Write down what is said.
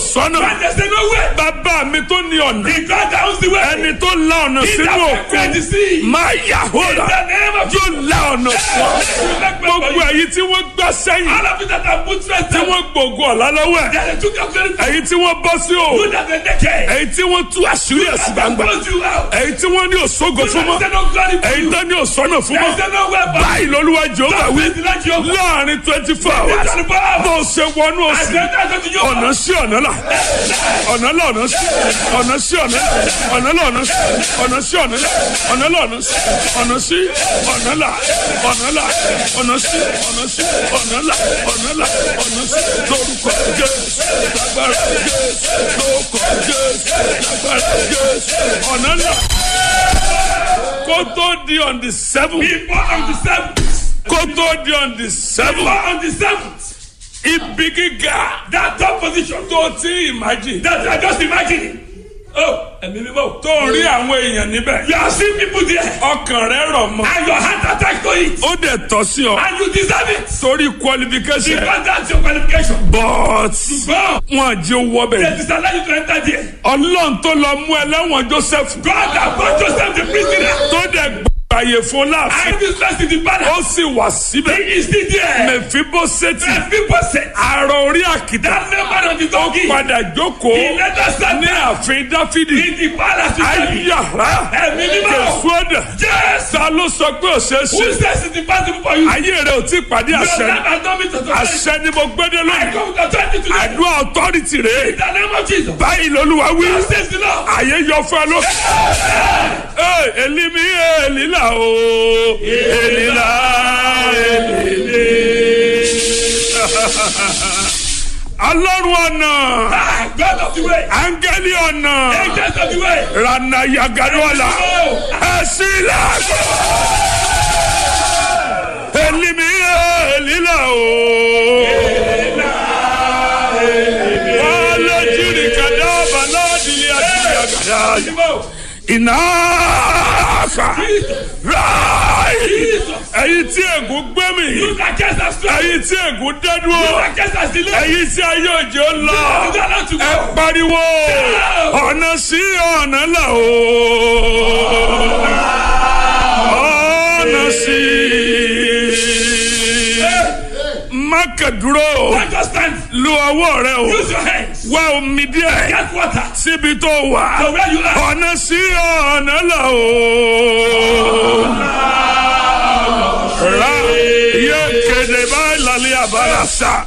sọ́nà When there's no way, bàbá mi tó ní ọ̀nà the God that owns the way. ẹni tó la ọ̀nà He sínú that òkun prepared the sea. máa yà hóra In the name of yóò la ọ̀nà fún ọ. gbogbo èyí tí wọ́n gbá sẹ́yìn All of you that are put straight tí down, wọ́n gbòògùn ọ̀la lọ́wọ́ ẹ̀ that they took your glory from èyí tí wọ́n bọ́ sí o you that are naked. èyí tí wọ́n tú àṣírí ẹ̀sìn That gbangba close you out. èyí tí wọ́n ní òṣogo fún mọ́ There's no glory for èyí you. tó ní òṣọ́nà fún mọ́ There's no way back. báyìí lolúwa jehova wí Praise the Lord Jehovah. láàrin twenty four hours That's the power. bó o ṣe wọnú I òsì said that to you. ọ̀nà sí ọ̀nà là ọ̀nà là ọ̀nà sí ọ̀nà sí ọ̀nà là ọ̀nà là ọ̀nà sí ọ̀nà sí ọ̀nà là ọ̀nà là ọ̀nà sí ọ̀nà sí ọ̀nà là ọ̀nà là ọ̀nà sí ọ̀nà sí ọ̀nà là ọ̀nà là ọ̀nà sí lórúkọ jésù lágbára jésù lórúkọ jésù lágbára jésù ọ̀nà là kó tó di on the seven Before on the seventh. kó tó di on the seven Before on the seventh. ibi gíga That top position. tó ti imagine That I just imagine. Oh, ẹ̀mí mímọ́. tó ń rí àwọn èèyàn níbẹ̀. You are seeing people there. ọkàn rẹ rọ̀ mọ́. And your heart attack to it. ó dẹ̀ tọ́ sí ọ. And you deserve it. torí qualification. Because that's your qualification. but God, wọn jẹ́ owó they bẹ̀. disallow you to enter there. ọlọ́run tó lọ mú ẹlẹ́wọ̀n joseph. God that brought Joseph the prisoner. tó dẹ̀ gbàyè fún láàfin. And this person in the palace. ó sì wà síbẹ̀. He is still there. mẹ̀fíbósẹ́tì. And people said, àrò orí àkìtà. that member of the donkey. padà jókòó. He let us stand ní there. ààfin dáfídì. In the palace. with David. ayára. Ẹ̀mí mímọ́. kẹsùn ọ̀dà. Yes. ta ló sọ pé ó ṣeé Who ṣe. says it's impossible for you? ayé rẹ ò tí ì pàdé Your àṣẹ. life has not been to àṣẹ ni mo gbédé I lónìí. come with authority today. àdúrà authority rèé. In the name of Jesus. báyìí lolúwa wí. God says the Lord. àyè yọ fún ẹ ló. ee elimi elila o elila elile. alọ́run ọ̀nà Ah, God of the way. áńgẹ́lì ọ̀nà Angels of the way. rana yagadola Oh, ẹ̀sìnlá. elimi elila o. wàhálà jìnnì kàdá bàlá dìlì àti yagada ìnáfà ráì ẹ̀yin tí ègún gbé mi you that cast us straight. ẹ̀yin tí ègún dẹ́dúró You that cast us delay. ẹ̀yin tí ayé òjò lọ You that not to ẹ go. pariwo ọ̀nà sí ọ̀nà là o ọ̀nà sí mákàdúró Don't just stand. lu ọwọ́ rẹ o Use your hands. wá omi díẹ̀ Get water. síbi tó wà So where you are. ọ̀nà sí ọ̀nà là o. ra iye kéde báyìí lálẹ́ àbára sá.